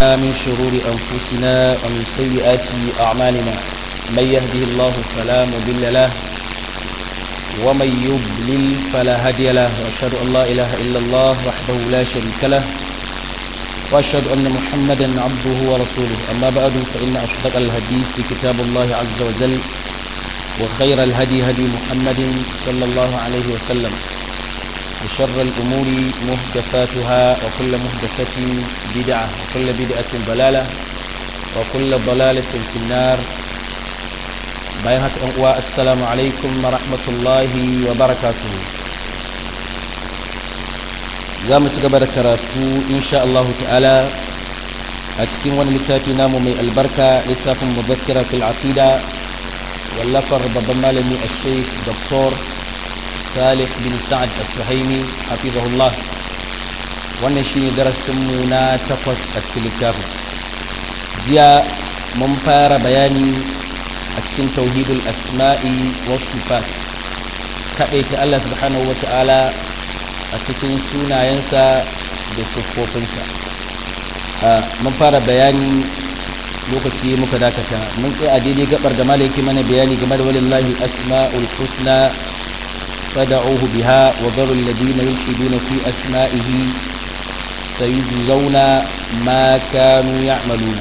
من شرور أنفسنا ومن سيئات أعمالنا من يهده الله فلا مضل له ومن يضلل فلا هادي له وأشهد أن لا إله إلا الله وحده لا شريك له وأشهد أن محمدا عبده ورسوله أما بعد فإن أصدق الحديث كتاب الله عز وجل وخير الهدي هدي محمد صلى الله عليه وسلم وشر الأمور محدثاتها وكل محدثة بدعة وكل بدعة ضلالة وكل ضلالة في النار بايهة أنقوى السلام عليكم ورحمة الله وبركاته زام تقبل كراتو إن شاء الله تعالى أتكين وانا لتافي نامو من البركة لتاف مذكرة في العقيدة واللفر بضمالني الشيخ دكتور صالح بن سعد السهيمي حفظه الله wannan shine darasinmu na takwas a cikin littafin jiya mun fara bayani a cikin tauhidul asma'i wa sifat kaɗaita Allah subhanahu wa ta'ala a cikin sunayensa da siffofinsa mun fara bayani lokaci muka dakata mun tsaye a daidai gabar da malaiki mana bayani game da walillahi asma'ul husna فدعوه بها وذروا الذين يلحدون في أسمائه سيجزون ما كانوا يعملون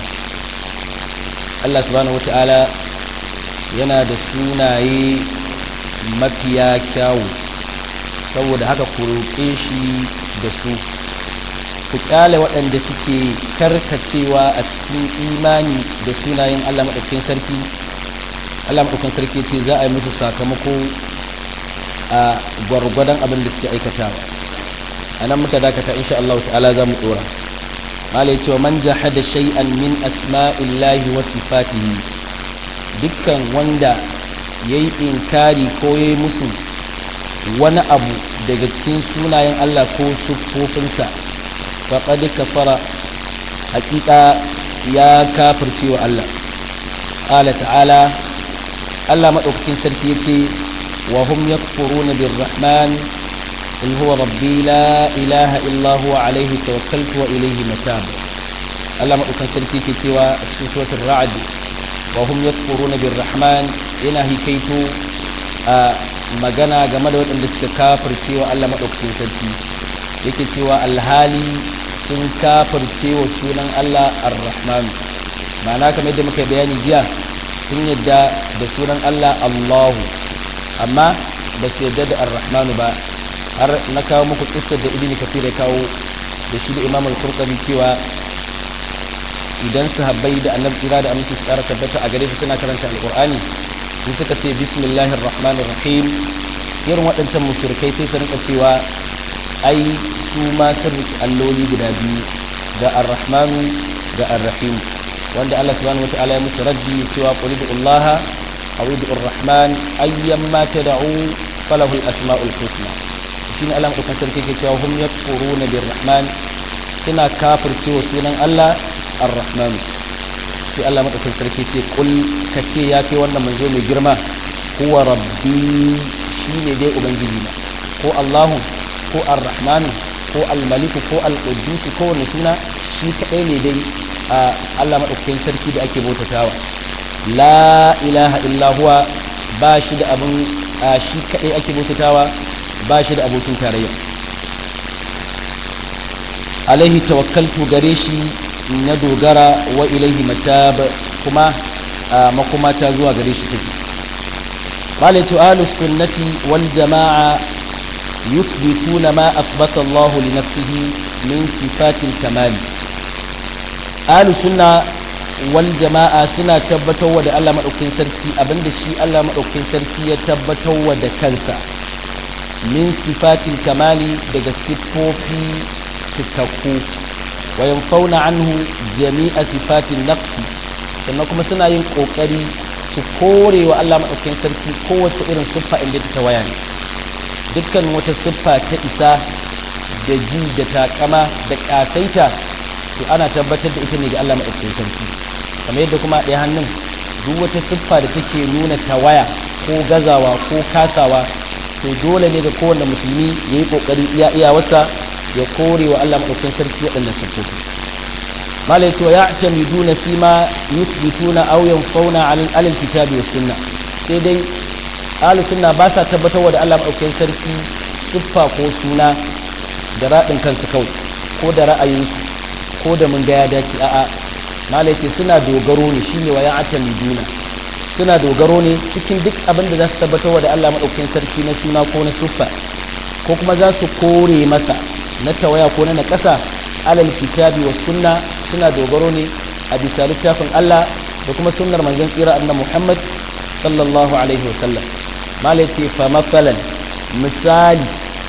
الله سبحانه وتعالى yana da sunaye mafiya kyawu saboda haka ku roƙe shi da su ku ƙyale waɗanda suke karkacewa a cikin imani da sunayen Allah maɗaukin sarki Allah maɗaukin sarki ce za a yi musu sakamako a gwargwadon abin da suke aikatawa a nan muka dakata insha Allah ta'ala za mu dora malai cewa man jahada shay'an min asma'illahi wa sifatihi dukkan wanda yayi inkari ko yayi musu wani abu daga cikin sunayen Allah ko siffofinsa faqad kafara hakika ya kafirce wa Allah qala ta'ala Allah madaukakin sarki yace وهم يكفرون بالرحمن قل هو ربي لا إله إلا هو عليه توكلت وإليه متاب الله ما أكن سلسي في سوى في سورة الرعد وهم يكفرون بالرحمن إنهي كيتو magana game da waɗanda suka kafirce wa Allah maɗaukakin sarki yake cewa alhali sun kafirce wa sunan Allah ar-Rahman ma'ana kamar yadda muka bayani jiya sun yadda da sunan Allah Allahu amma ba su yadda da ar-rahmanu ba har na kawo muku kissar da ibini kafir ya kawo da shi da imam al-qurtubi cewa idan sahabbai da annabi kira da aminci su tsara tabbata a gare su suna karanta alqur'ani sun suka ce bismillahir rahmanir rahim irin waɗancan mushrikai sai su rinka cewa ai su ma sun riki alloli guda biyu da ar-rahmanu da ar-rahim wanda Allah subhanahu wataala ya musu raddi cewa qul bi'allaha أو يدعو الرحمن أيما تدعوا فله الأسماء الحسنى شين ألم أكثر كيف هم يكفرون بالرحمن سنا كافر سوى سنة الله الرحمن sai Allah madaukakin sarki ce kul kace ya kai wannan manzo mai girma huwa rabbi shine dai ubangiji na ko Allahu ko Ar-Rahman ko Al-Malik ko Al-Quddus ko wani suna shi kadai ne dai Allah madaukakin sarki da ake bautatawa la ilaha illa huwa ba shi da abin shi kaɗai ake bautatawa ba shi da abokin tarayya alaihi tawakkaltu gare shi na dogara wa ilaihi matab kuma makoma ta zuwa gare shi take malaitu ahlus sunnati wal jamaa yuthbituna ma athbata Allah li nafsihi min sifatil kamal ahlus sunna wal jama'a suna tabbatarwa da Allah maɗaukin sarki abinda shi Allah maɗaukin sarki ya tabbatarwa da kansa min sifatil kamali daga siffofi cikakku wa yanfauna anhu jami'a sifatin naqsi sannan kuma suna yin kokari su kore wa Allah maɗaukin sarki kowace irin siffa inda ta waya ne dukkan wata siffa ta isa da ji da takama da ƙasaita to ana tabbatar da ita ne ga Allah maɗaukin sarki kamar yadda kuma ɗaya hannun duk wata siffa da take nuna tawaya ko gazawa ko kasawa to dole ne ga kowane musulmi ya yi ƙoƙari iya iya wasa ya kore wa Allah maɗaukin sarki waɗannan siffofi mala yace wa ya'tamiduna fi ma yuthbituna aw yanfauna 'ala al-kitabi was sunnah sai dai ahlus sunna ba sa tabbatarwa da Allah madaukakin sarki siffa ko suna da radin kansu kawai ko da ra'ayinsu ko da mun ga ya dace a'a mala yace suna dogaro ne shine wa ya'tamiduna suna dogaro ne cikin duk abin da za su tabbatarwa da Allah madaukakin sarki na suna ko na siffa ko kuma za su kore masa na tawaya ko na nakasa alal kitabi was sunna suna dogaro ne a bisa littafin Allah da kuma sunnar manzon tsira annabi Muhammad sallallahu alaihi wasallam malai ce fa masalan misali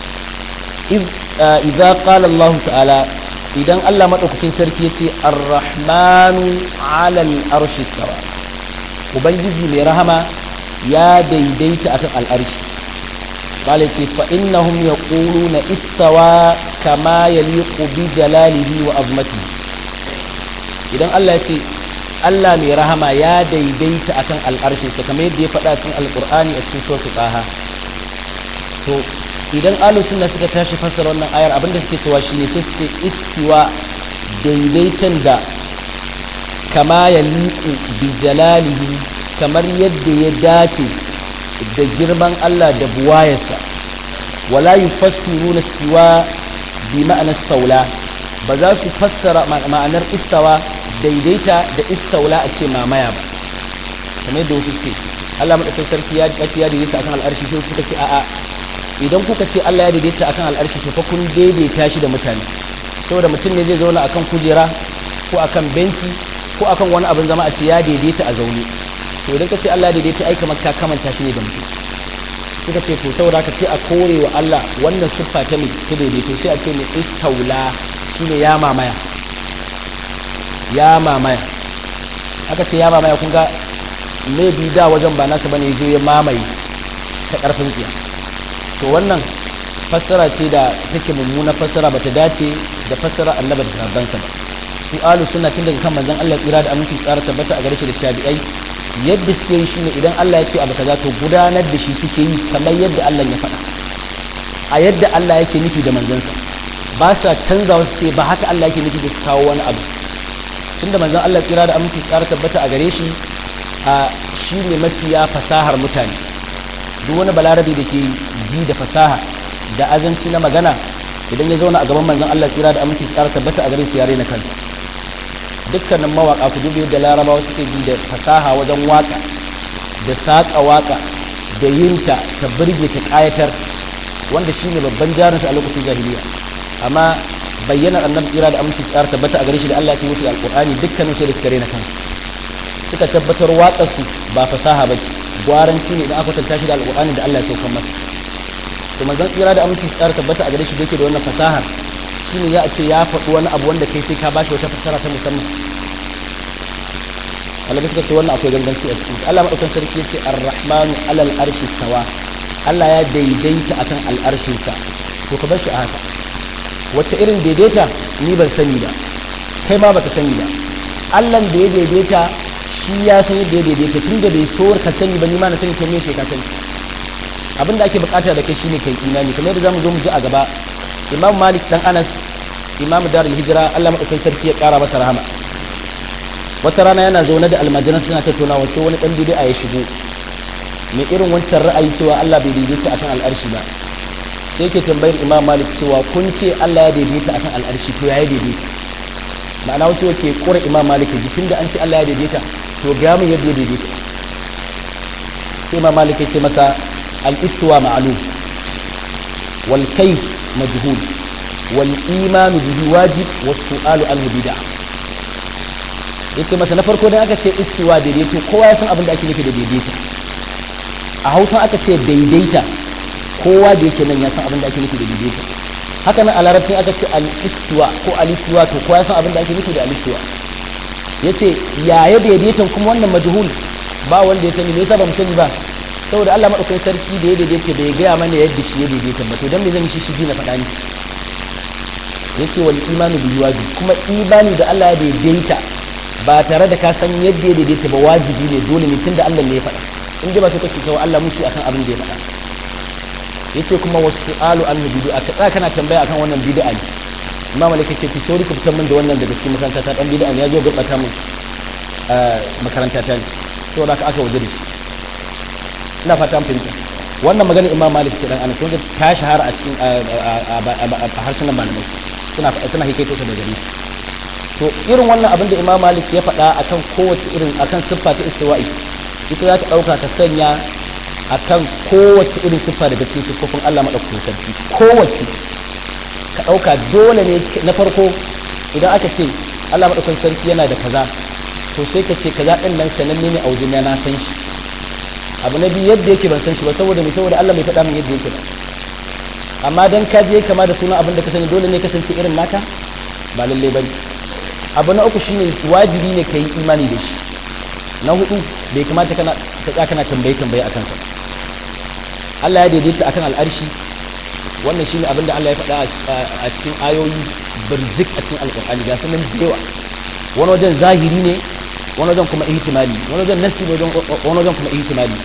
idza qala Allah ta'ala idan Allah madaukakin sarki yace ar-rahmanu 'ala al-arshi istawa ubangiji mai rahama ya daidaita akan al-arshi malai ce fa innahum yaquluna istawa kama yaliqu bi jalalihi wa azmatihi idan Allah ya ce Allah mai rahama ya daidaita akan al'arshin sa kamar yadda ya faɗa cikin alqur'ani a cikin suratul taha to idan ahlus sunna suka tashi fassara wannan ayar abinda suke cewa shine sai suke istiwa daidaitan da kama yaliqu bi jalalihi kamar yadda ya dace da girman Allah da buwayarsa wala yufassiruna istiwa bi ma'anar staula ba za su fassara ma'anar istawa daidaita da istaula a ce mamaya ba kamar yadda wasu ce Allah madaukakin sarki ya dace ya daidaita akan al'arshi sai suka ce a'a idan kuka ce Allah ya daidaita akan al'arshi to fa kun daidaita shi da mutane saboda mutum ne zai zauna akan kujera ko akan benci ko akan wani abin zama a ce ya daidaita a zaune to idan ka ce Allah ya daidaita ai kamar ka kamanta shi ne da mutum suka ce to saboda ka ce a kore wa Allah wannan siffa ta mai ta daidaito sai a ce ne istaula shine ya mamaya ya mamaya aka ce ya mamaya kun ga bi da wajen ba nasa bane zo ya mamaye ta karfin tsiya to wannan fassara ce da take mummuna fassara bata dace da fassara annabi da rabbansa ba su alu suna tun daga kan manzon Allah tsira da aminci tsara tabbata a gare shi da tabi'ai yadda suke yi shine idan Allah ya ce abu kaza to gudanar da shi suke yi kamar yadda Allah ya faɗa a yadda Allah yake nufi da manzansa ba sa canza wasu ce ba haka Allah yake nufi da su kawo wani abu tunda manzon Allah tsira da aminci tsara tabbata a gare shi a shi ne mafiya fasahar mutane duk wani balarabe da ke ji da fasaha da azanci na magana idan ya zauna a gaban manzon Allah tsira da aminci tsara tabbata a gare su yare na kansa dukkanin mawaka ku dubi da larabawa suke ji da fasaha wajen waka da saƙa waka da yinta ta birge ta ƙayatar wanda shine babban jarinsa a lokacin jahiliya amma bayyanar annabi tsira da aminci tsara tabbata a gare shi da Allah ya musu alqur'ani dukkanin sai da suka rena kansu suka tabbatar waƙar su ba fasaha bace gwaranci ne idan aka tantance shi da alqur'ani da Allah ya saukar masa to manzon tsira da aminci tsara tabbata a gare shi da yake da wannan fasahar shine ya ce ya faɗi wani abu wanda kai sai ka ba shi wata fassara ta musamman Allah suka ce wannan akwai ganganci a cikin Allah madaukakin sarki yace ar-rahmanu alal arshi stawa Allah ya daidaita akan al'arshin sa to ka bar shi a haka wacce irin daidaita ni ban sani ba kai ma baka sani ba Allah da ya daidaita shi ya san yadda ya daidaita tunda bai so ka sani ba ni ma na sani to me sai ka sani abin da ake bukata da kai shine kai imani kamar yadda zamu zo mu ji a gaba imam malik dan anas imam darul hijira Allah madaukakin sarki ya kara masa rahama wata rana yana zaune da almajiran suna tattaunawa sai wani dan bid'a ya shigo mai irin wancan ra'ayi cewa Allah bai daidaita akan al'arshi ba sai yake tambayar imam malik cewa kun ce Allah ya daidaita akan al'arshi to ya daidaita ma'ana wasu yake kura imam malik jikin da an ce Allah ya daidaita to ga mu yadda ya daidaita sai imam malik ya ce masa al-istiwa ma'lum wal kayf majhul wal iman bihi wajib was su'alu anhu bid'ah yace masa na farko dan aka ce istiwa daidaito kowa ya san abin da ake nufi da daidaita a hausa aka ce daidaita kowa da yake nan ya san abin da ake nufi da daidaita haka nan a larabcin aka ce al-istiwa ko al-istiwa to kowa ya san abin da ake nufi da al-istiwa yace yaya daidaitan kuma wannan majhul ba wanda ya sani me yasa ba mu sani ba saboda Allah madaukakin sarki da ya daidaita bai gaya mana yadda shi ya daidaita ba to dan me zan shi shi na faɗa ni yace wal imanu bi wajib kuma imani da Allah ya daidaita ba tare da ka san yadda ya daidaita ba wajibi ne dole ne tunda Allah ne ya faɗa in dai ba sai kake kawo Allah musu akan abin da ya faɗa yace kuma wasu su'alu an bid'a ka tsaya kana tambaya akan wannan bid'a ne imam malik ce ki sauri ku fitar min da wannan daga cikin makaranta ta dan bid'a ya zo gurbata min makaranta ta ne saboda aka aka waje da shi ina fata an fahimta wannan magana imam malik ce dan anas wanda ta shahara a cikin a harsunan malamai suna suna hikaito ta da gari to irin wannan abin da imam malik ya faɗa akan kowace irin akan siffa ta istiwa'i ita za ta ɗauka ta sanya akan kowace irin siffa daga cikin siffofin Allah maɗaukakin sarki kowace ka ɗauka dole ne na farko idan aka ce Allah maɗaukakin sarki yana da kaza to sai ka ce kaza ɗin nan sananne ne a wajen na san shi abu na biyu yadda yake ban san shi ba saboda mai saboda Allah bai faɗa min yadda yake ba amma dan ka je kama da sunan abin da ka sani dole ne kasance irin naka ba lalle bane abu na uku shine wajibi ne ka yi imani da shi na hudu bai kamata kana ka tsaya kana tambaye tambaye akan sa Allah ya daidaita akan al'arshi wannan shine abin da Allah ya faɗa a cikin ayoyi birzik a cikin alƙur'ani ga sanan da yawa wani wajen zahiri ne wani wajen kuma ihtimali wani wajen nasi wani wajen kuma ihtimali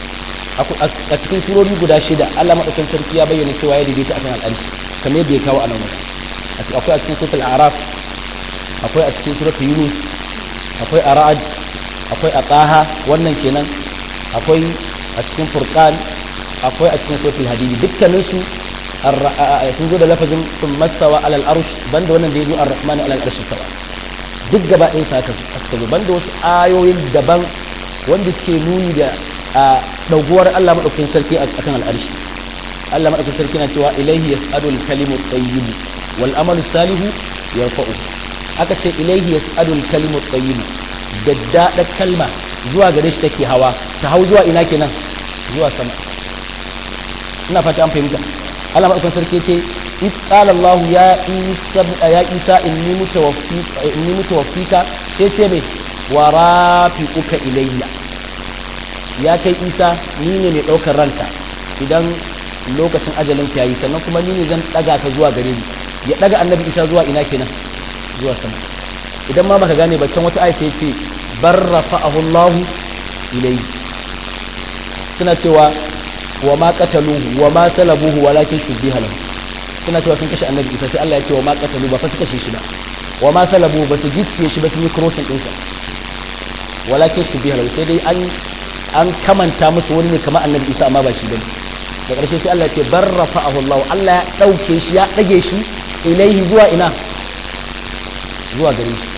a cikin surori guda shida Allah madaukakin sarki ya bayyana cewa ya daidaita akan al'arshi kamar yadda ya kawo a nan wajen akwai a cikin suratul a'raf akwai a cikin suratul yunus akwai a ra'ad akwai a taha wannan kenan akwai a cikin furqan akwai a cikin suratul hadidi dukkanin su sun zo da lafazin sun mastawa alal arsh banda wannan da ya zo ar-rahman alal arsh tawa duk gaba ɗaya saka suka zo banda wasu ayoyin daban wanda suke nuni da ɗauguwar Allah maɗaukakin sarki a kan al'arshi Allah maɗaukakin sarki na cewa ilaihi yas'adu al-kalimu at-tayyib wal amalu salihu yarfa'u aka ce ilaihi yas'adu al-kalimu at-tayyib daddada kalma zuwa gare shi take hawa ta hau zuwa ina kenan zuwa sama ina fata an fahimta Allah maɗaukakin sarki ce إذ قال الله يا عيسى يا عيسى إني متوفيك إني متوفيك سيتي ورافقك إلي ya kai isa ni ne mai ɗaukar ranka idan lokacin ajalin ka yayi sannan kuma ni ne zan ɗaga ka zuwa gare ni ya ɗaga annabi isa zuwa ina kenan zuwa sama idan ma baka gane baccan wata aisha ya ce bar rafa'ahu Allah ilayhi suna cewa wa ma qataluhu wa ma salabuhu walakin shubbiha lahu suna cewa sun kashe annabi isa sai Allah ya ce wa ma qatalu ba fa su kashe shi ba wa ma salabu ba su gicciye shi ba su yi crossing ɗinsa walakin shubbiha lahu sai dai an an kamanta musu wani ne kamar annabi isa amma ba shi bane da ƙarshe sai Allah ce bar rafa'ahu Allah Allah ya ɗauke shi ya ɗage shi ilaihi zuwa ina zuwa gare shi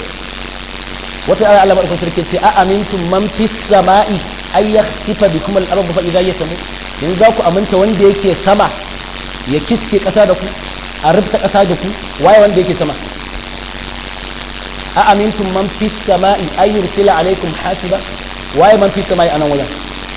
wata ayar Allah madaukakin sarki ce a amintum man fis sama'i ay yakhsifa bikum al-ardh fa idha yasamu yanzu za ku aminta wanda yake sama ya kiske ƙasa da ku a rubta ƙasa da ku waye wanda yake sama a amintum man fis sama'i ay yursila alaikum hasiba waye man fi samai anan wajen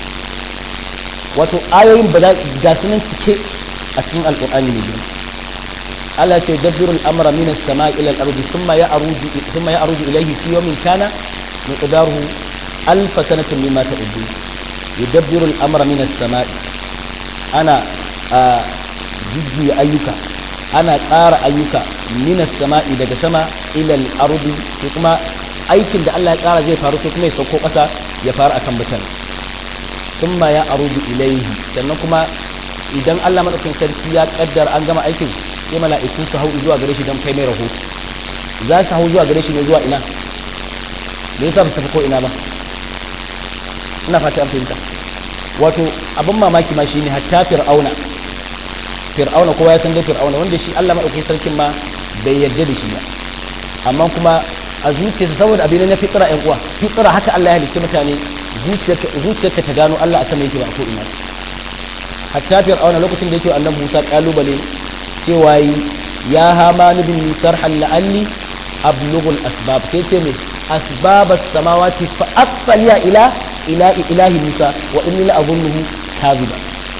wato ayoyin ba ga sunan cike a cikin alqur'ani ne girma Allah ce dabbiru al-amra min as-sama'i ila al-ardi thumma ya'ruju thumma ya'ruju ilayhi fi yawmin kana miqdaruhu alf sanatin mimma ta'uddu yudabbiru al-amra min as-sama'i ana jujjuya ayyuka ana tsara ayyuka min as-sama'i daga sama ila al-ardi sai kuma aikin da Allah ya tsara zai faru sai kuma ya sauko ƙasa ya faru akan mutane sun ma ya arudu ilaihi sannan kuma idan Allah maɗaukin sarki ya ƙaddara an gama aikin sai mala'iku su hau zuwa gare shi don kai mai rahoto za su hau zuwa gare shi ne zuwa ina me yasa ba su tafi ko ina ba ina fata an fahimta wato abin mamaki ma shine hatta fir'auna fir'auna kowa ya san dai fir'auna wanda shi Allah maɗaukin sarkin ma bai yarda da shi ba amma kuma a zuciyarsa saboda abin na fitra ƴan uwa fitra haka Allah ya halicci mutane zuciyarka ta gano Allah a sama yake ba ko ina hatta fir'auna lokacin da yake annabi Musa kalubale cewa ya hamanu bin sarhan la'alli ablughu al-asbab sai ce me asbab as-samawati fa asfaliya ila ila ilahi Musa wa inni la azunnuhu kadhiba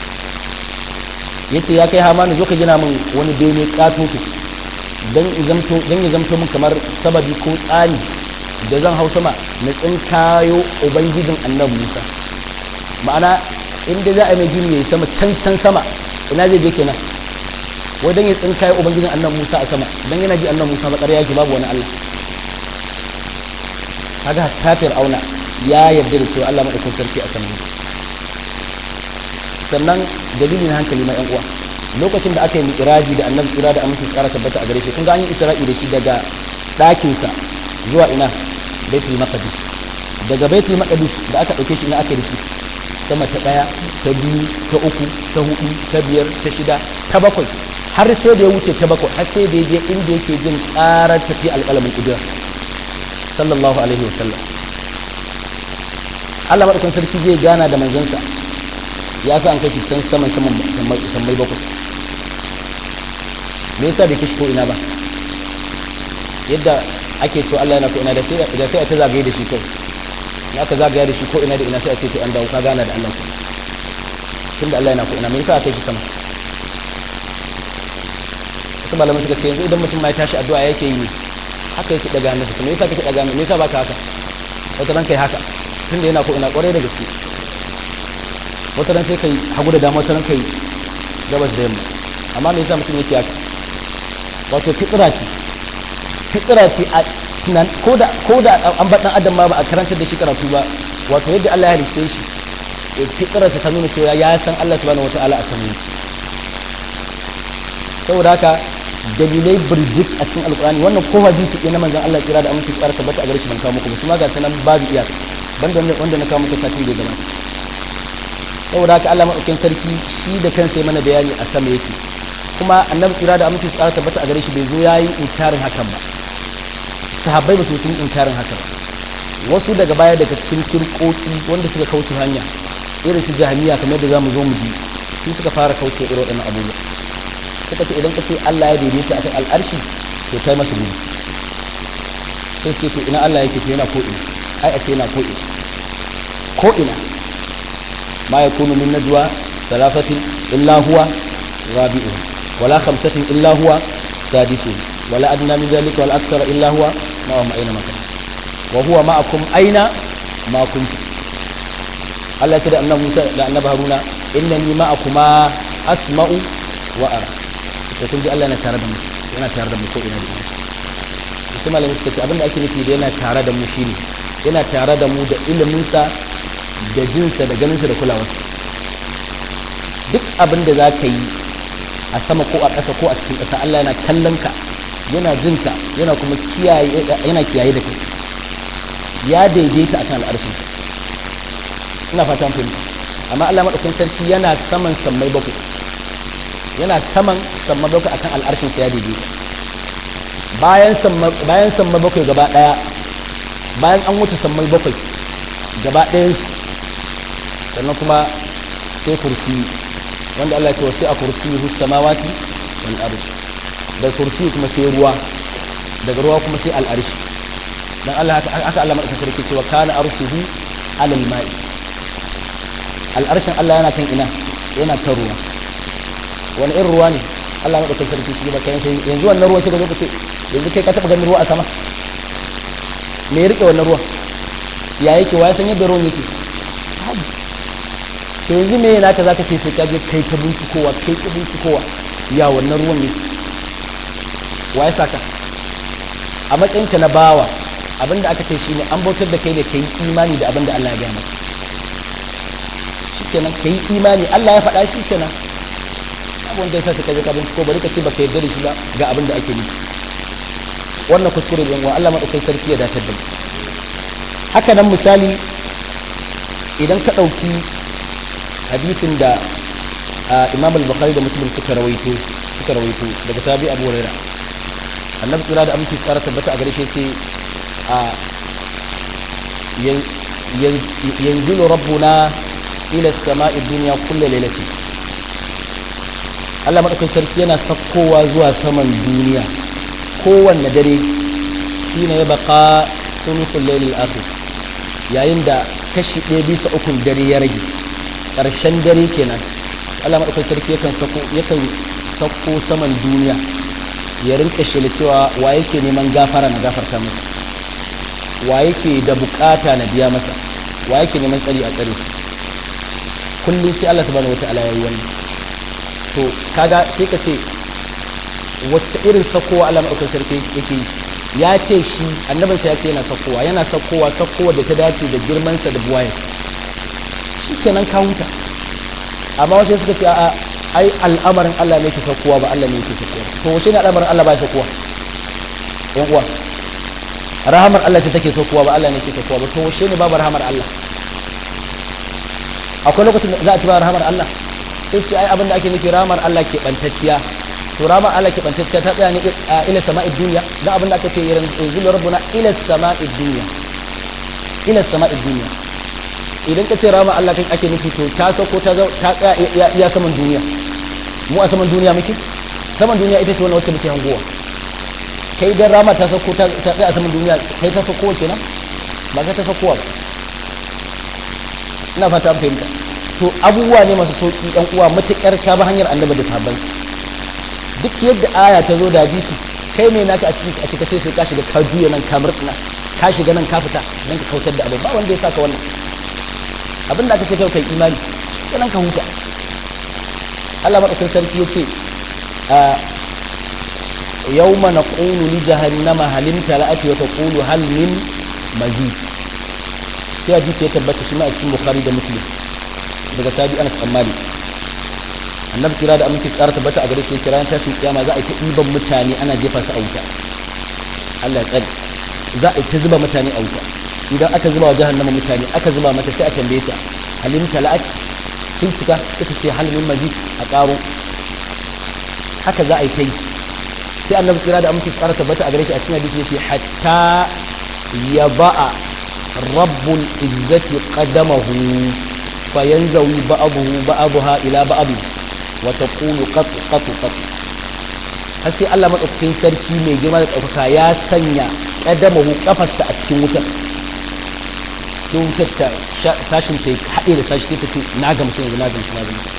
yace ya kai hamanu zo ka gina min wani bene katoto dan zamto dan ya zamto min kamar sababi ko tsani da zan hau sama na tsinkayo ubangijin annabi Musa ma'ana inda za a mai gini yayi sama can can sama ina zai je kenan wai dan ya tsinkayo ubangijin annabi Musa a sama dan yana ji annabi Musa ba ƙarya yake babu wani Allah kaga kafir auna ya yarda da cewa Allah madaukakin sarki a sama sannan dalilin hankali na yan uwa lokacin da aka yi mi'raji da annabi tsira da aminci tsara tabbata a gare shi kun ga an yi isra'i da shi daga ɗakinsa zuwa ina baitul maqdis daga baitul maqdis da aka ɗauke shi ina aka yi da shi sama ta ɗaya ta biyu ta uku ta hudu ta biyar ta shida ta bakwai har sai da ya wuce ta bakwai har sai da ya je inda yake jin ƙarar tafi alƙalamin ƙudura sallallahu alaihi wa sallam Allah madaukakin sarki zai gana da manzansa ya sa an kai shi can saman saman sammai bakwai me yasa bai kishi ko ina ba yadda ake cewa Allah yana ko ina da sai da sai a ta zagaye da shi kai ya ka zagaya da shi ko ina da ina sai a ce to an dawo ka gana da Allah tunda Allah yana ko ina me yasa aka yi sama wasu malaman suka ce yanzu idan mutum ma ya tashi addu'a yake yi ne haka yake daga hannunsa me yasa kake daga me yasa baka haka wata ran kai haka tunda yana ko ina kwarai da gaske wata ran sai kai hagu da dama wata ran kai gabas da yamma amma me yasa mutum yake haka wato fitra ce fitra ce a tunan ko da ko da an bar dan adam ma ba a karantar da shi karatu ba wato yadda Allah ya halice shi fitra ta nuna cewa ya san Allah subhanahu wataala a sanin saboda haka dalilai birjik a cikin alkurani wannan ko hadisi ɗaya na manzon Allah kira da aminci tsara tabbata a gare shi ban kawo muku ba kuma ga sanan babu iyaka banda wanda na kawo muku satin da gaba saboda haka Allah madaukakin sarki shi da kansa ya mana bayani a sama yake kuma annabi kira da aminci tsara tabbata a gare shi bai zo yayi inkarin hakan ba sahabbai ba su sun inkarin hakan wasu daga baya daga cikin kirkoki wanda suka kauce hanya irin su jahamiya kamar da zamu zo mu ji su suka fara kauce irin waɗannan abubuwa suka ce idan ka ce Allah ya daidaita akan al'arshi to kai masa gudu sai suke to ina Allah yake to yana ko ina ai a ce yana ko ina ko ina ma yakunu min najwa thalathatin illa huwa rabi'uhum wala khamsatin illa huwa sadisuhum wala adna min dhalika wal akthara illa huwa ma'ahum aina ma wa huwa ma'akum aina ma kuntum Allah ya ce da annabi Musa da annabi Haruna innani ma'akuma asma'u wa ara da kun ji Allah yana tare da mu yana tare da mu ko ina da ina su malami suka ce abinda ake nufi da yana tare da mu shine yana tare da mu da iliminsa da jinsa da ganinsa da kulawarsa duk abin da za ka yi a sama ko a ƙasa ko a cikin ƙasa Allah yana kallon ka yana jin ka yana kuma kiyaye yana kiyaye da kai ya daidaita akan al'arshin ina fatan fahimta amma Allah madaukakin sarki yana saman sammai bakwai yana saman samma bakwai akan al'arshin sa ya daidai bayan samma bayan samma bakwai gaba daya bayan an wuce samma bakwai gaba ɗayan sannan kuma sai kursi wanda Allah ya ce wasu a kursi hu samawati wal ardh da kursi kuma sai ruwa daga ruwa kuma sai al'arshi dan Allah haka Allah madaukakin sarki cewa kana arshuhu alal ma'i al'arshin Allah yana kan ina yana kan ruwa wani irin ruwa ne Allah na ɗaukar sarki shi ba kayan sai yanzu wannan ruwa kika zo kace yanzu kai ka taɓa ganin ruwa a sama me ya rike wannan ruwa ya yake wa san yadda ruwan yake to yanzu me yana ka zaka ce sai ka je kai ta bincikowa kai ta bincikowa ya wannan ruwan yake wa ya saka a matsayinka na bawa abinda aka ce shine an bautar da kai ne kai imani da abinda Allah ya gaya maka shikenan kai imani Allah ya faɗa shikenan abin da ya sa ka je ka binciko bari ka ce baka yarda da shi ba ga abin da ake nufi wannan kuskure ne wa Allah madaukai sarki ya datar da mu haka nan misali idan ka ɗauki hadisin da Imam al-Bukhari da Muslim suka rawaito suka rawaito daga sahabi Abu Hurairah annabi tsira da aminci tsara tabbata a gare shi ce a yanzilu rabbuna ila as-sama'i dunya kullu lailatin Allah maɗaukakin sarki yana sakkowa zuwa saman duniya kowanne dare shi ne ya baka sunufin lailin akhir yayin da kashi ɗaya bisa ukun dare ya rage ƙarshen dare kenan Allah maɗaukakin sarki yakan sako yakan sakko saman duniya ya rinka shela cewa wa yake neman gafara na gafarta masa wa yake da bukata na biya masa wa yake neman tsari a tsare kullum sai Allah subhanahu wataala ya yi wannan to kaga sai ka ce wacce irin sakowa Allah maɗaukar sarki yake ya ce shi annabinsa ya ce yana sakowa yana sakowa sakowa da ta dace da girmansa da buwaye shi kenan ka huta amma wasu suka ce a ai al'amarin Allah ne ke saukowa ba Allah ne ke saukowa to wace ne al'amarin Allah ba ya saukowa yan uwa rahamar Allah ce take saukowa ba Allah ne ke saukowa ba to wace ne babu rahamar Allah akwai lokacin da za a ci ba rahamar Allah sai su ai abin da ake nufi rahamar Allah ke bantacciya to rahamar Allah ke bantacciya ta tsaya ne ila sama'id duniya dan abin da aka ce yanzu rabbuna ila sama'id duniya ila sama'id duniya idan ka ce rahamar Allah kai ake nufi to ta sauko ta ta tsaya iya saman duniya mu a saman duniya muke saman duniya ita ce wannan wacce muke hangowa kai dan rama ta sauko ta tsaya a saman duniya kai ta sauko kenan ba ka ta saukowa ba ina fata an fahimta to abubuwa ne masu sauki ɗan uwa matuƙar ka ba hanyar annabi da sahabbai duk yadda aya ta zo da hadisi kai mai naka a cikin a cikin sai ka shiga ka juya nan ka murtsina ka shiga nan ka fita nan ka kautar da abin ba wanda ya saka wannan abin da aka ce kai kai imani sai nan ka huta Allah madaukakin sarki yace a yawma naqulu li jahannama halim tala'ati wa taqulu hal min mazid sai hadisi ya tabbata shi ma a cikin bukhari da muslim daga sabi anas ammali annabi kira da aminci tsara tabbata a gare shi kira ta fi kiyama za a yi ta ɗiban mutane ana jefa su a wuta Allah ya tsare za a yi ta zuba mutane a wuta idan aka zuba wa jahannama mutane aka zuba mata sai a tambaye ta halim tala'at kin cika suka ce hal min mazid a karo haka za a yi ta yi sai annabi kira da aminci tsara tabbata a gare shi a cikin hadisi yace hatta ya ba'a rabbul izzati qadamahu fayanzawi ba'dahu ba'daha ila ba'd wa taqulu qat qat qat har sai Allah madaukakin sarki mai girma da ɗaukaka ya sanya qadamahu kafarsa a cikin wutar sai wutar ta sashin ta haɗe da sashi sai ta ce na gamsu yanzu na gamsu na gamsu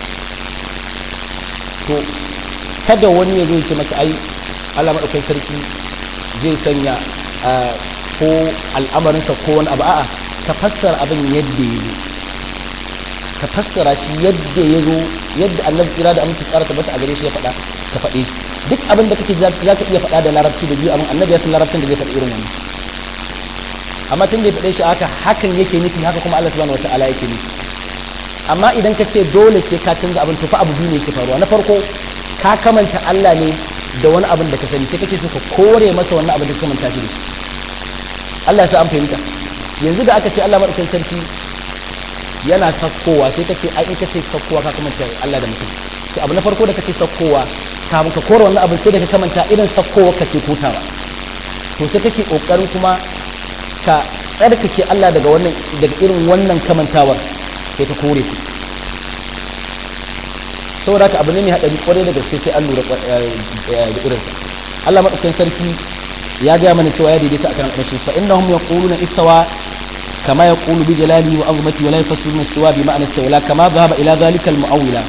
to kada wani ya zo ya ce maka ai Allah madaukakin sarki zai sanya ko al'amarinsa ko wani abu a'a ka fassara abin yadda ya zo ka fassara shi yadda ya zo yadda annabi kira da aminci tsara tabbata a gare shi ya faɗa ka faɗe shi duk abin da kake za ka iya faɗa da larabci da biyu amma annabi ya san larabcin da zai faɗi irin wannan amma tun da ya faɗe shi haka hakan yake nufi haka kuma Allah subhanahu wataala yake nufi amma idan ka ce dole sai ka canza abin tufa abu biyu ne yake faruwa na farko ka kamanta Allah ne da wani abin da ka sani sai kake so ka kore masa wannan abin da ka kamanta shi da shi Allah ya sa an fahimta yanzu da aka ce Allah madaukakin sarki yana sakkowa sai ka ce ai in ka ce sakkowa ka kamanta Allah da mutum to abu na farko da ka ce sakkowa kafin ka kore wannan abin sai da ka kamanta irin sakkowa ka ce kotawa to sai kake kokarin kuma ka tsarkake Allah daga wannan daga irin wannan kamantawar sai ka kore ku saboda haka abu ne mai haɗari kwarai da gaske sai an lura da irinsa Allah maɗaukakin sarki ya gaya mana cewa ya daidaita akan al'arshi fa innahum yaquluna istawa kama yaqulu bi jalali wa azmati wa la yafassiruna istawa bi ma'na istawla kama dhahaba ila dhalika al-mu'awwila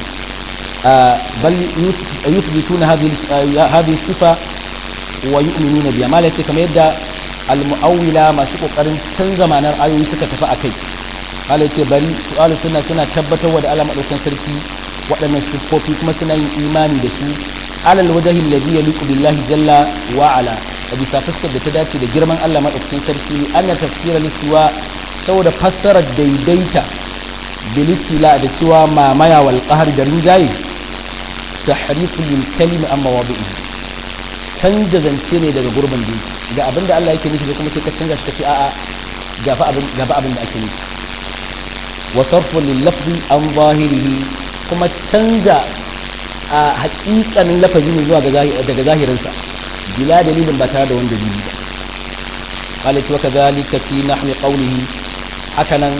bal yuthbituna hadhihi hadhihi sifa wa yu'minuna biha malaka kamar yadda al-mu'awwila masu kokarin canza ma'anar ayoyi suka tafi akai Allah ce bari su suna suna tabbatar da Allah madaukakin sarki waɗannan siffofi kuma suna yin imani da su alal wajhi alladhi yaliqu billahi jalla wa ala a bisa fuskar da ta dace da girman Allah madaukakin sarki anna tafsira listiwa saboda fassarar daidaita bilistila da cewa mamaya wal qahr da rinjaye tahrifu lil kalimi amma wadi'i canja zance ne daga gurbin da ga abinda Allah yake nufi kuma sai ka canza shi ka ce a'a gafa abin gafa abin da ake nufi wa sarfu lil lafzi an zahirihi kuma canza a hakikanin lafazi ne zuwa daga zahirinsa bila dalilin ba tare da wani dalili ba qala wa kadhalika fi nahwi qawlihi hakanan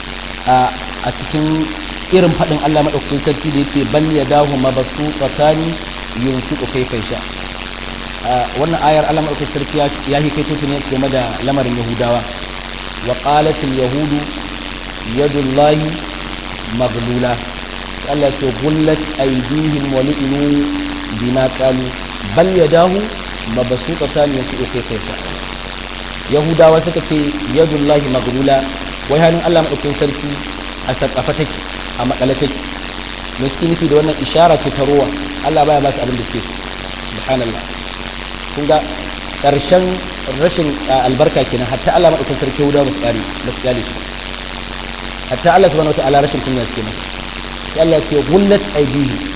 a cikin irin fadin Allah madaukakin sarki da yace bal yadahu mabsuutatan yunfiqu kayfa yasha wannan ayar Allah madaukakin sarki ya hikaito ta ne game da lamarin Yahudawa wa qalat al yahudu yadullahi maghlula Allah ce gullat aidihim wa lu'inu bima qalu bal yadahu mabsuutatan yasi'u kayfa yahudawa suka ce yadullahi maghlula wai hannun Allah madaukakin sarki a sakafa take a makale take me suke nufi da wannan ishara ce ta ruwa Allah baya ba su abin da ke subhanallah kun ga karshen rashin albarka kenan hatta Allah madaukakin sarki yahudawa ba su kare ba su kare hatta Allah subhanahu wa ta'ala rashin kunya suke masa Allah ce gullat aidihi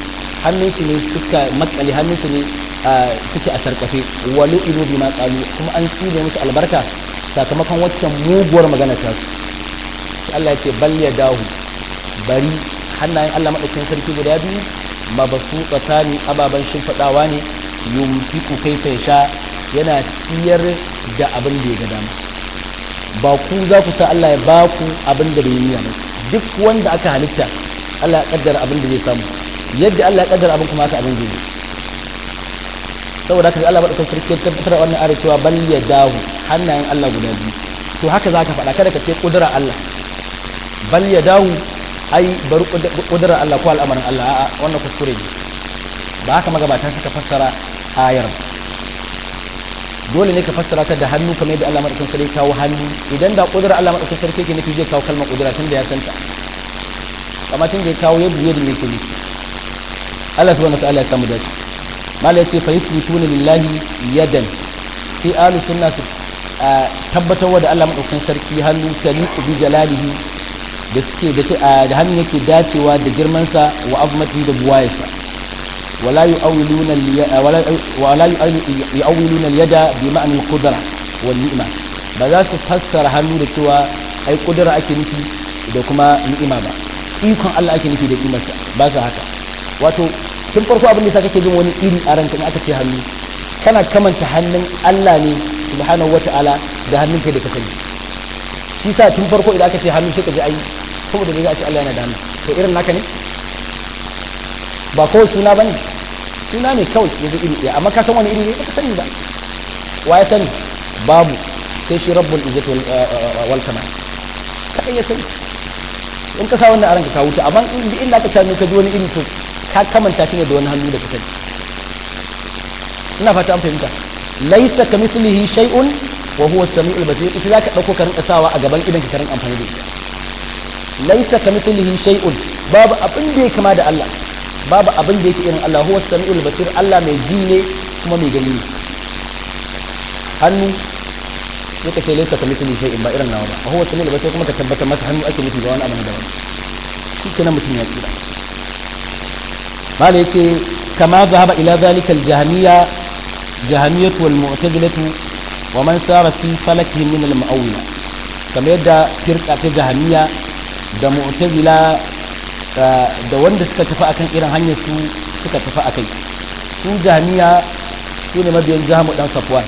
hannunsu ne suka makale hannunsu ne suke a sarkafe walu inu bi ma qalu kuma an tsine musu albarka sakamakon waccan muguwar magana ta su Allah ya ce bal ya dahu bari hannayen Allah madaukakin sarki guda biyu mabasu tsakani ababan shimfiɗawa ne yumfiku kaifa sha yana ciyar da abin da ya ga dama ba ku za ku sa Allah ya ba ku abin da bai yi ba duk wanda aka halitta Allah ya kaddara abin da zai samu yadda Allah ya kaddara abin kuma haka abin zai yi saboda haka Allah madaukakin sarki ya tabbatar wannan ayar cewa bal ya dahu hannayen Allah guda biyu to haka zaka faɗa kada ka ce kudura Allah bal ya dahu ai bari kudura Allah ko al'amarin Allah a'a wannan kuskure ne ba haka magabata suka fassara ayar dole ne ka fassara ta da hannu kamar yadda Allah madaukakin sarki kawo hannu idan da kudura Allah madaukakin sarki yake nufi zai kawo kalmar kudura tun da ya santa kamar tun da ya kawo yadda yadda yake nufi Allah subhanahu wa ta'ala ya samu dace mala yace fa yusbituna lillahi yadan sai ahlus sunna su tabbatar da Allah madaukakin sarki hannu taliqu bi jalalihi da suke da hannu yake dacewa da girman sa wa azmati da buwayarsa wala yu'awwiluna wala yu'awwiluna al-yada bi ma'na al-qudra wal ni'ma ba za su fassara hannu da cewa ai kudura ake nufi da kuma ni'ima ba ikon Allah ake nufi da ni'imarsa ba su haka wato tun farko abin da sa kake jin wani iri a ranka in aka ce hannu kana kamanta hannun Allah ne subhanahu wata'ala da hannun kai da ka sani shi sa tun farko idan aka ce hannu sai ka ji ai saboda da a ce Allah yana da hannu to irin naka ne ba kawai suna bane suna ne kawai yanzu iri ɗaya amma ka san wani iri ne ba ka sani ba wa ya sani babu sai shi rabbul izzati wal kamal kai ya sani in ka sa wannan a ranka ka wuce amma in da aka sami ka ji wani iri to ka kamanta shi ne da wani hannu da ka ina fata an fahimta laisa ka mislihi shay'un wa huwa as-sami'ul basir ita zaka dauko ka rinka sawa a gaban idan ka rinka amfani da ita laisa ka mislihi shay'un babu abin da ya kama da Allah babu abin da yake irin Allah huwa as-sami'ul basir Allah mai ji ne kuma mai gani ne hannu yake ce laisa ka mislihi shay'un ba irin nawa ba huwa as-sami'ul basir kuma ka tabbatar masa hannu ake nufi ba wani abu da wani shi kenan mutum ya tsira قال يتي كما ذهب إلى ذلك الجهمية جهمية والمعتزلة ومن سار في فلكهم من المؤولة كما يدى فرقة جهمية da mu'tazila da wanda suka tafi akan irin hanyar su suka tafi akai su jami'a su ne mabiyan jahamu dan safwan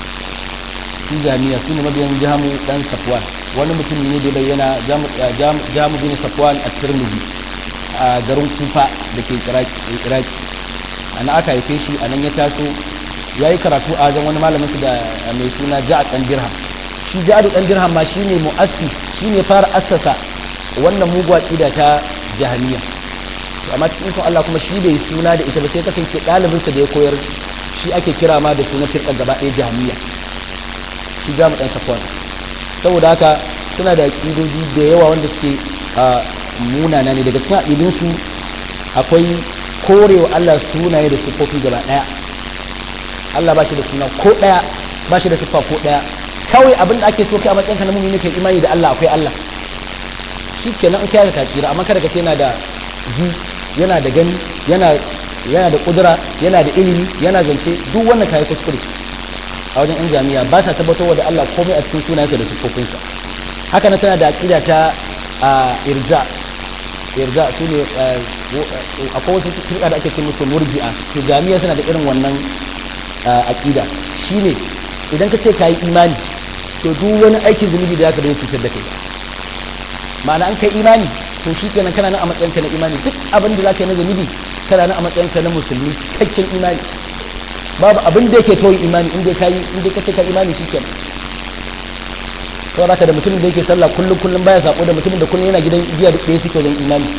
su jami'a su ne mabiyan jahamu dan safwan wani mutum ne da bayyana jamu bin safwan a tirmidhi a garin kufa da ke iraki ana aka haife shi a nan ya taso ya yi karatu a wajen wani malamin su da mai suna ja'a ɗan dirham shi ja'a ɗan dirham ma shi ne mu'assis shi ne fara assasa wannan muguwa ƙida ta jahaniya amma cikin ikon Allah kuma shi bai suna da ita ba sai kasance ɗalibinsa da ya koyar shi ake kira ma da suna firƙar gaba ɗaya jahaniya shi jamu ɗan safwan saboda haka suna da ƙidoji da yawa wanda suke munana ne daga cikin aƙidinsu akwai korewa Allah sunaye da siffofi gaba ɗaya Allah ba shi da suna ko ɗaya ba shi da siffa ko ɗaya kawai abin da ake so kai a matsayinka na mumini kai imani da Allah akwai Allah shi kenan in kai ka tsira amma kada ka ce yana da ji yana da gani yana yana da kudura yana da ilimi yana zance duk wannan kai kuskure a wajen yan jami'a ba sa tabbatarwa da Allah komai a cikin sunayensa da siffofinsa haka na tana da aqida ta irja irja su ne akwai wasu kirka da ake ce musu murji'a to jami'a suna da irin wannan aqida shine idan ka ce ka yi imani to duk wani aikin zunubi da zaka da cutar da kai ma'ana an kai imani to shi kenan kana nan a matsayin ka na imani duk abin da zaka yi na zunubi kana nan a matsayin ka na musulmi cikakken imani babu abin da yake toyi imani inda ka yi inda ka ce ka imani shi kenan saboda haka da mutumin da yake sallah kullum kullum baya sako da mutumin da kullum yana gidan giya duk ɗaya suke wajen imani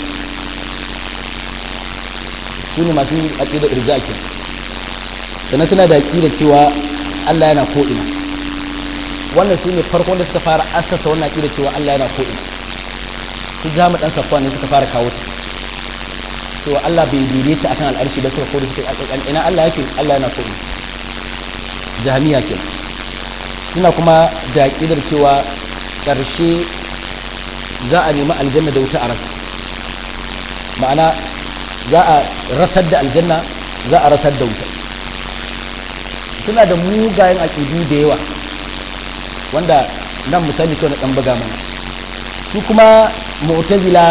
su ne masu aƙida irja ke sannan suna da aƙida cewa Allah yana ko'ina wannan su ne farko da suka fara assasa wannan aƙida cewa Allah yana ko'ina su jami ɗan safuwa ne suka fara kawo ta cewa Allah bai daidaita akan al'arshi ba suka kore suka ina Allah yake Allah yana ko'ina jami'a kenan suna kuma da ƙidar cewa ƙarshe za a nemi aljanna da wuta a rasa ma'ana za a rasar da aljanna za a rasar da wuta suna da mugayen aƙidu da yawa wanda nan misali kawai na ɗan buga mana su kuma mu'tazila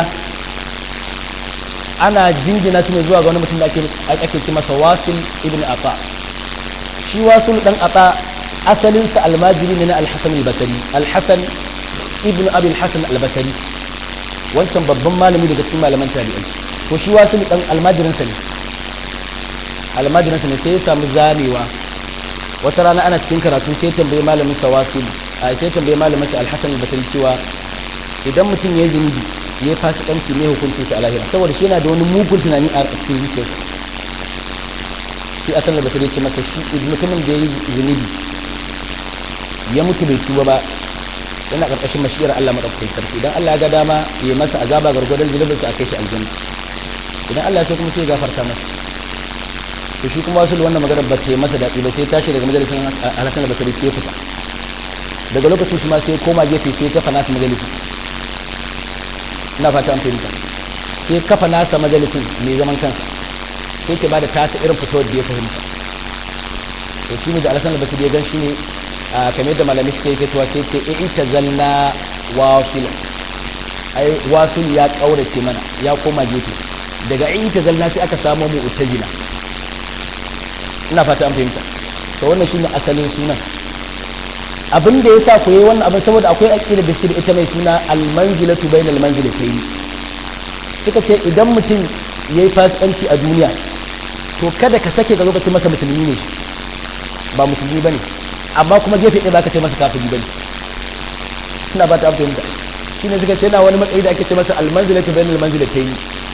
ana jingina su ne zuwa ga wani mutum da ake ce masa wasil ibn ata shi wasil dan ata asalinsa almajiri ne na alhassan albasari alhassan ibn abi alhassan albasari wancan babban malami daga cikin malaman tabi'ai ko shi wasil dan almajirinsa ne almajirinsa ne sai ya samu zamewa wata rana ana cikin karatu sai tambaye malamin sa wasil a sai tambaye malamin sa alhassan albasari cewa idan mutum ya yi zunubi ya yi fasikanci ne hukuncin sa a lahira saboda shi yana da wani mugun tunani a cikin zuciyarsa shi asan da basiri ce masa shi mutumin da ya yi zunubi ya mutu bai tuba ba yana karkashin mashiyar Allah madaukakin sarki idan Allah ya ga dama ya masa azaba gargwadon zunubinsa a kai shi aljanna idan Allah ya so kuma sai ya gafarta masa to shi kuma wasu wannan magana ba ta yi masa daɗi ba sai tashi daga majalisin alhassan da basiri sai ya fita daga lokacin shi ma sai ya koma gefe sai ya kafa nasa majalisin ina fata an fahimta sai kafa nasa majalisin mai zaman kansa sai ke ba da tasa irin fitowar da ya fahimta to shi ne da alhassan da basiri ya gan shi ne a kamar da malami suka yi fitowa sai ce in ita zalna wasul ai wasul ya kaurace mana ya koma gefe daga in ita zalna sai aka samu mu utajila ina fata an fahimta to wannan shine asalin sunan abin da yasa ku yi wannan abin saboda akwai aqida da suke ita mai suna al-manzilatu bainal manzilatayn suka ce idan mutum yayi fasikanci a duniya to kada ka sake ga lokacin masa musulmi ne ba musulmi bane amma kuma gefe ɗaya baka ce masa kafiri bane ina ba ta fahimta shine suka ce na wani matsayi da ake ce masa al-manzilatu bainal manzilatayn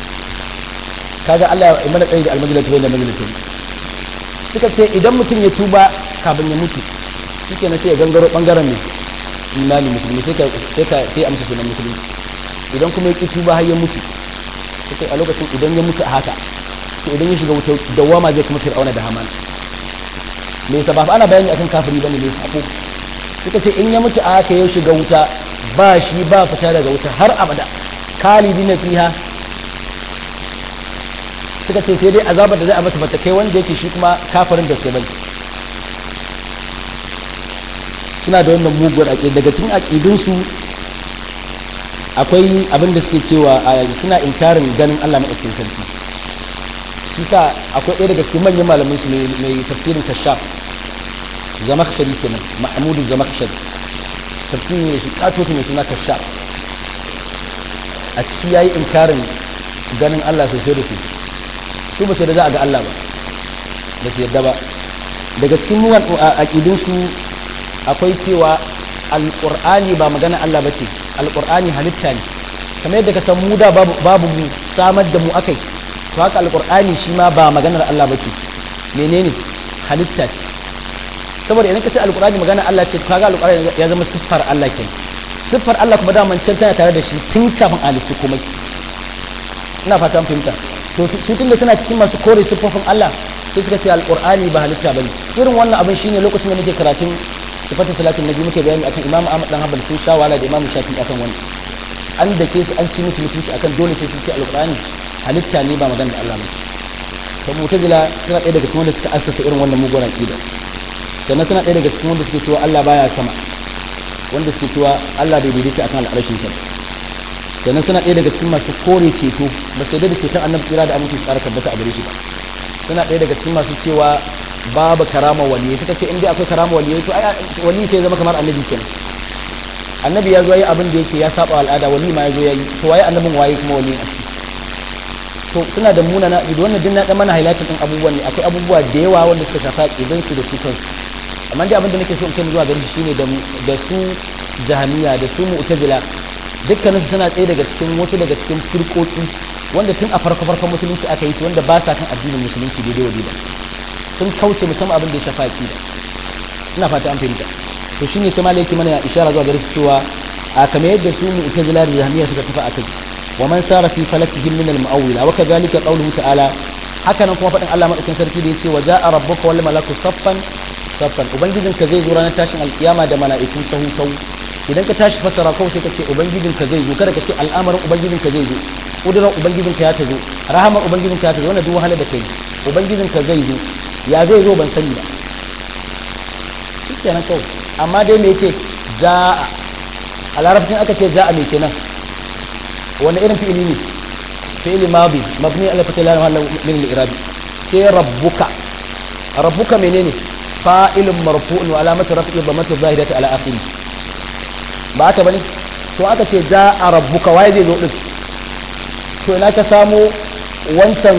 kaga Allah ya mana tsayi da al-manzilatu bainal manzilatayn suka ce idan mutum ya tuba kafin ya mutu shike na sai ya gangaro bangaren ne imani musulmi sai ka sai ka sai amsa sunan musulmi idan kuma ya ki tuba har ya mutu sai a lokacin idan ya mutu a haka to idan ya shiga wuta dawama zai kuma fir'auna da haman me yasa ba ana bayani akan kafiri bane me sako suka ce in ya mutu a haka ya shiga wuta ba shi ba fita daga wuta har abada khalidina fiha suka ce sai dai azabar da zai a masa bata kai wanda yake shi kuma kafirin da sai bane suna da wannan muguwar aƙi daga cikin aƙidunsu akwai abin da suke cewa suna inkarin ganin Allah maɗaukin sarki shi sa akwai ɗaya daga cikin manyan malamin su mai tafsirin kashaf zamakshari kenan mahmudu zamakshari tafsirin ne shi katoto mai suna kashaf a ciki yayi inkarin ganin Allah sosai da sosai su ba su da za a ga Allah ba ba su yadda ba daga cikin muwan aƙidunsu akwai cewa alƙur'ani ba magana Allah ba ce alƙur'ani halitta ne kamar yadda ka san mu da babu mu samar da mu akai to haka alƙur'ani shi ma ba maganar Allah ba ce menene halitta ce saboda idan ka ce alƙur'ani magana Allah ce kaga alƙur'ani ya zama siffar Allah ke siffar Allah kuma daman can tana tare da shi tun kafin halittu kuma ina fata an fahimta to su tun da suna cikin masu kore siffofin Allah sai suka ce alƙur'ani ba halitta bane irin wannan abin shine lokacin da muke karatun sifatin salatin nabi muke bayani akan imamu ahmad dan hanbal sun sha wala da imamu shafi akan wani an da ke su an ci musu mutunci akan dole sai sun ce alqur'ani halitta ne ba magana da Allah ba to mu'tazila suna ɗaya daga cikin wanda suka assasa irin wannan mugun aqida sannan suna ɗaya daga cikin wanda suke cewa Allah baya sama wanda suke cewa Allah bai daidaita akan al'arshin sa sannan suna ɗaya daga cikin masu kore ceto ba sai da ceton annabi kira da aminci tsara tabbata a gare shi ba suna ɗaya daga cikin masu cewa babu karama waliyai suka ce inda akwai karama waliyai to ai wali sai zama kamar annabi kenan annabi ya zo yi abin da yake ya saba al'ada wali ma ya zo yayi to waye annabin waye kuma wali a to suna da munana idan wannan din na dan mana highlighting din abubuwan ne akwai abubuwa da yawa wanda suka shafa idan su da su kansu amma dai abin da nake so in kai zuwa gari shine da da su jahamiya da su mu'tazila dukkanin su suna tsaye daga cikin wasu daga cikin firkoki wanda tun a farko farkon musulunci aka yi su wanda ba sa kan addinin musulunci daidai wa daidai sun kauce musamman abin da ya shafa aqida ina fata an fahimta to shine sai malai yake mana ishara zuwa gare su cewa a kamar yadda su mu itazila da jahmiya suka tafi akai wa man sara fi falakihim min al-mu'awwila wa kadhalika qawluhu ta'ala haka nan kuma fadin Allah madaukakin sarki da yace wa ja'a rabbuka wal malaku saffan saffan ubangijin ka zai zo ranar tashin alkiyama da mala'iku sahu sahu idan ka tashi fassara kawai sai ka ce ubangijinka zai zo kada ka ce al'amarin ubangijinka zai zo kudurar ubangijinka ya ta zo rahamar ubangijinka ya ta zo wannan duk wahala da kai ubangijinka zai zo ya zai zo ban sani ba shi kenan kawai amma dai me yace ja'a a larabcin aka ce ja'a me kenan wani irin fi'ili ne fi'ili madi mabni ala fatil la mahalla min al-i'rabi sai rabbuka rabbuka menene fa'ilun marfu'un wa alamatu raf'i dhammatu zahirati ala akhirih ba haka bane to aka ce ja'a rabbuka waye zai zo din to ina ka samu wancan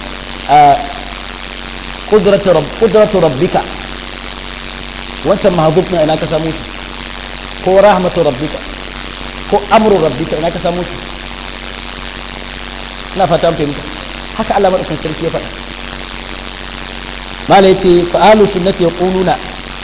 kudratu rabbika wancan mahzuf na ina ka samu shi ko rahmatu rabbika ko amru rabbika ina ka samu shi ina fata an fahimta haka Allah madaukakin sarki ya faɗa mala yace fa ahlus sunnati yaquluna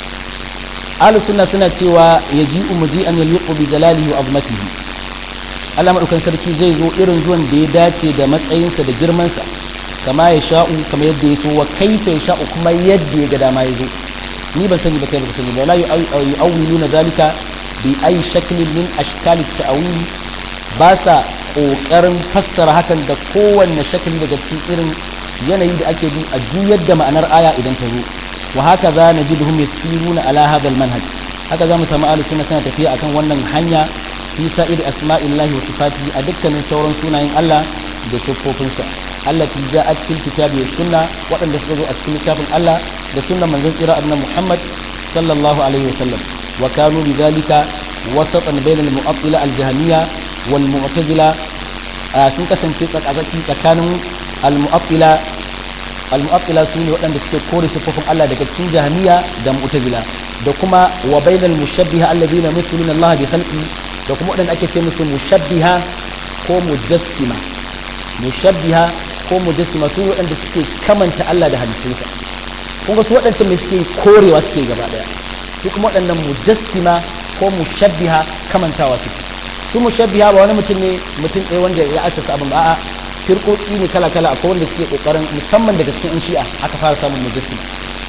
ahlus sunna suna cewa yaji'u muji'an yaliqu bi jalalihi wa azmatihi Allah madaukakin sarki zai zo irin zuwan da ya dace da matsayinsa da girmansa kama ya sha'u kama yadda ya so wa kaifa ya sha'u kuma yadda ya ga dama ya zo ni ban sani ba kai ba sani ba la yu'awwiluna zalika bi ay shaklin min ashkal at-ta'wil ba sa kokarin fassara hakan da kowanne shakli daga cikin irin yanayi da ake bi a juyar da ma'anar aya idan ta zo wa haka za na jiduhum yasiruna ala hadha al-manhaj haka za mu samu ahlus sunna suna tafiya akan wannan hanya fi sa'ir asma'illahi wa sifatihi a dukkanin sauran sunayen Allah da siffofinsa allati ja'at fil kitabi was sunna waɗanda suka zo a cikin littafin Allah da sunnan manzon tsira annabi Muhammad sallallahu alaihi wasallam wa kanu bidhalika wasatan bayna al-mu'attila al-jahmiyya wal mu'tazila sun kasance tsakatsaki tsakanin al-mu'attila al-mu'attila su ne waɗanda suke kore siffofin Allah daga cikin jahmiya da mu'tazila da kuma wa bainal mushabbiha alladhina yumthiluna Allah bi khalqi da kuma waɗanda ake ce musu mushabbiha ko mujassima mushabbiha ko mujassima su waɗanda suke kamanta Allah da halittunsa kun ga su waɗancan mai suke korewa suke gaba daya su kuma waɗannan mujassima ko mushabbiha kamantawa suke su mushabbiha ba wani mutum ne mutum ɗaya wanda ya asasa abin ba a'a firƙoƙi ne kala kala akwai wanda suke ƙoƙarin musamman daga cikin yan shi'a aka fara samun mujassima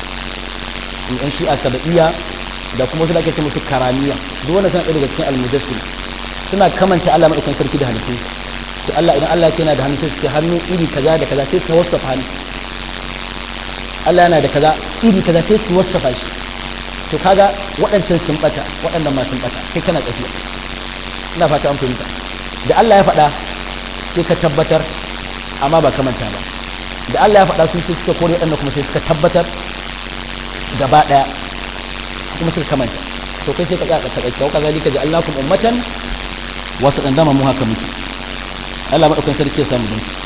yan shi'a saba'iyya da kuma su da ake ce musu karamiya duk wanda suna ɗaya daga cikin almujassim suna kamanta Allah madaukakin sarki da halittu sai Allah idan Allah yana da hannu sai su hannu iri kaza da kaza sai su wasafa hannu Allah yana da kaza iri kaza sai su wasafa shi to kaga waɗancan sun bata waɗannan ma sun bata kai kana tsakiya ina fata an fahimta da Allah ya faɗa sai ka tabbatar amma ba kamanta ba da Allah ya faɗa sun sai suka kore waɗannan kuma sai suka tabbatar gaba ɗaya kuma suka kamanta to kai sai ka tsaya ka tsaka wa kazalika ja'alnakum ummatan wasu dan dama mu haka muke Allah madaukan sarki ya samu dan su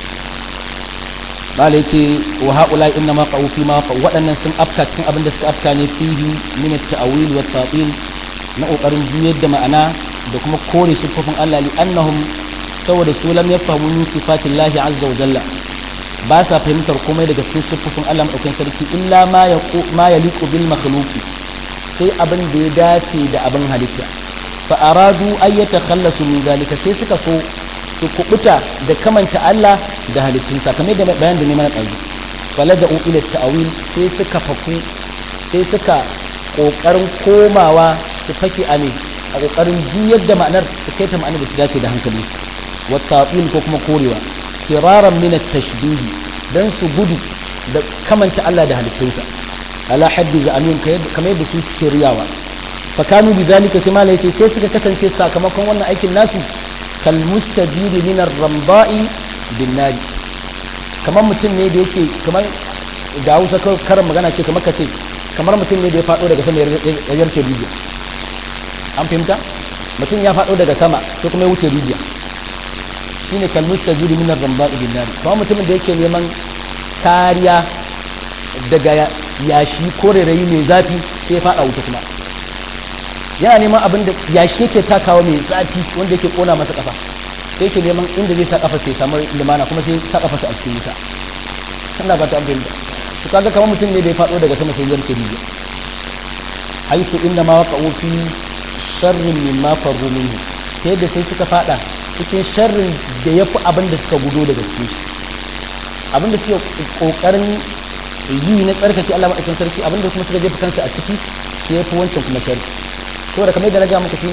bala yace wa haula inna ma qaw fi ma qaw wadannan sun afka cikin abin da suka afka ne fihi min at-ta'wil wa at-ta'til na kokarin juyar da ma'ana da kuma kore sifofin Allah li annahum saboda su lam yafhamu min sifatillahi azza wa jalla ba sa fahimtar komai daga cikin sifofin Allah madaukan sarki illa ma yaqu ma yaliqu bil makhluqi sai abin da ya dace da abin halitta fa aradu ay yatakhallasu min zalika sai suka so su kubuta da kamanta Allah da halittunsa kamar da bayan da ne mana ɗauki falaja'u ila ta'wil sai suka faku sai suka kokarin komawa su fake a ne a kokarin juyar da ma'anar su kai ta ma'anar da su dace da hankali wa ta'wil ko kuma korewa firaran min at-tashbih dan su gudu da kamanta Allah da halittunsa ala haddi za'amin kamar yadda su suke riyawa fakanu bi zalika sai malai ce sai suka kasance sakamakon wannan aikin nasu kal mustajiri min ar-ramba'i bin nari kamar mutum ne da yake kamar da Hausa karin magana ce kamar kace kamar mutum ne da ya fado daga sama ya yarce rijiya an fahimta mutum ya fado daga sama sai kuma ya wuce rijiya shine kal mustajiri min ar-ramba'i bin nari kamar mutumin da yake neman kariya daga yashi ko rairayi mai zafi sai ya fada wuta kuma yana neman abin da yashi yake takawa mai zafi wanda yake kona masa kafa sai yake neman inda zai sa kafa sai samu limana kuma sai sa kafa a cikin wuta ina ba ta abin da to kaga kamar mutum ne da ya fado daga sama sai ya rike rijiya haitu inda ma waqa'u fi sharrin mimma farru minhu ta yadda sai suka fada cikin sharrin da yafi abin da suka gudo daga cikin shi abin da suke kokarin yi na tsarkake Allah madaukakin sarki abin da kuma suka jefa kansu a ciki sai yafi wancan kuma sharri saboda kamar yadda na ga muku shine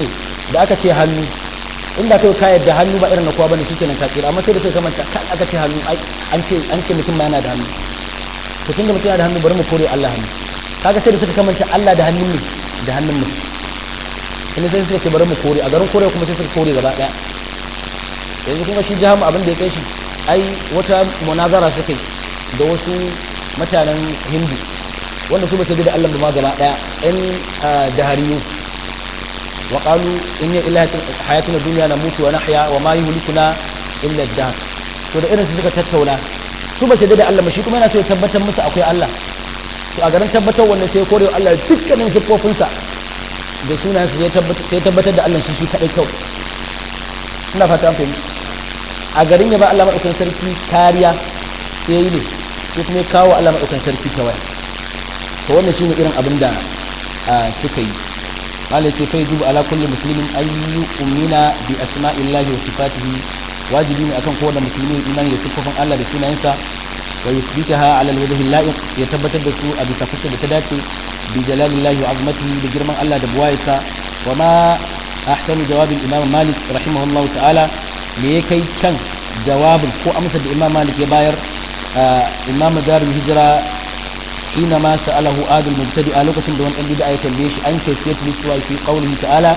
da aka ce hannu inda kai ka yadda hannu ba irin na kowa bane shikenan ka tsira amma sai da sai ka manta kan aka ce hannu an ce an ce mutum ma yana da hannu to tunda mutum yana da hannu bari mu kore Allah hannu kaga sai da suka kamanta Allah da hannun ne da hannun mu kuma sai suka ce bari mu kore a garin kore kuma sai suka kore gaba daya yanzu kuma shi jahamu abin da ya kai shi ai wata munazara suka yi da wasu mutanen hindu wanda su ba su da Allah ma gaba daya ɗan dahariyu wa qalu inna illa hayatuna dunya namutu wa nahya wa ma yuhlikuna illa ad-dahr to da irin su suka tattauna su ba su da Allah ba shi kuma yana so ya tabbatar musu akwai Allah to a garin tabbatar wannan sai kore Allah dukkanin sifofinsa da sunayensa sai tabbatar da Allah shi shi kadai kawai ina fata an fahimta a garin ya ba Allah maɗaukan sarki kariya sai yi ne sai kuma ya kawo Allah maɗaukan sarki kawai to wannan shine irin abin da suka yi malai ce fai dubu ala kulli muslimin ayyu umina bi asma'illahi wa sifatihi wajibi ne akan kowane musulmi imani da siffofin Allah da sunayensa wa yuthbitaha ala alwajhi la'iq ya tabbatar da su a bisa fuskar da ta dace bi jalalillahi wa azmatihi da girman Allah da buwayarsa wa ma ahsanu jawabin imam malik rahimahullahu ta'ala me ya kai kan jawabin ko amsar da imam malik ya bayar imam darul hijira hina ma sa'alahu adul mubtadi a lokacin da wani dan bid'a ya tambaye shi an kaifiyat liswa fi qawlihi ta'ala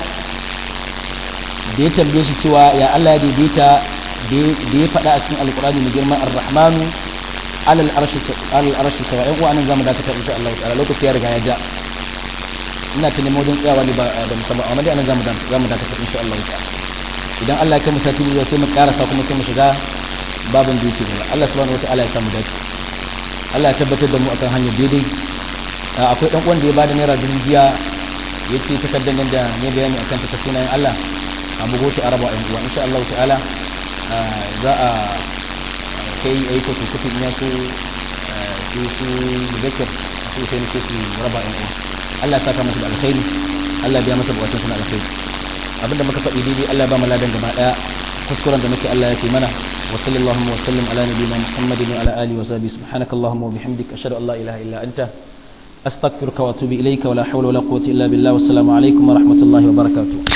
da ya tambaye shi cewa ya Allah ya daidaita da ya faɗa a cikin alqur'ani mai girma ar-rahmanu alal arshi alal arshi sawa yan uwa nan zamu dakata insha Allah ta'ala lokaci ya riga ya ja ina ta nemo don tsayawa ne ba da musamman amma dai anan zamu zamu dakata insha Allah ta'ala idan Allah ya kai mu sati biyu sai mu karasa kuma sai mu shiga babin da yake gaba Allah subhanahu wataala ya samu dace Allah ya tabbatar da mu akan hanyar daidai akwai dan uwan da ya bada naira dubu biya yace takardar nan da ne bayani akan ta sunayen Allah a bugo ta araba ɗan uwa insha Allah ta'ala za a kai aiko su kufin ya su su su zakir su sai ne su raba ɗan uwa Allah ya saka masa da alkhairi Allah ya biya masa bukatun suna alkhairi abinda muka faɗi daidai Allah ba mu ladan gaba daya kuskuren da muke Allah ya fi mana wa sallallahu wa sallam ala nabiyyina Muhammadin wa ala alihi wa sahbihi subhanakallahumma wa bihamdika ashhadu an la ilaha illa anta astaghfiruka wa atubu ilayka wa la hawla wa la quwwata illa billah wa assalamu alaikum wa rahmatullahi wa barakatuh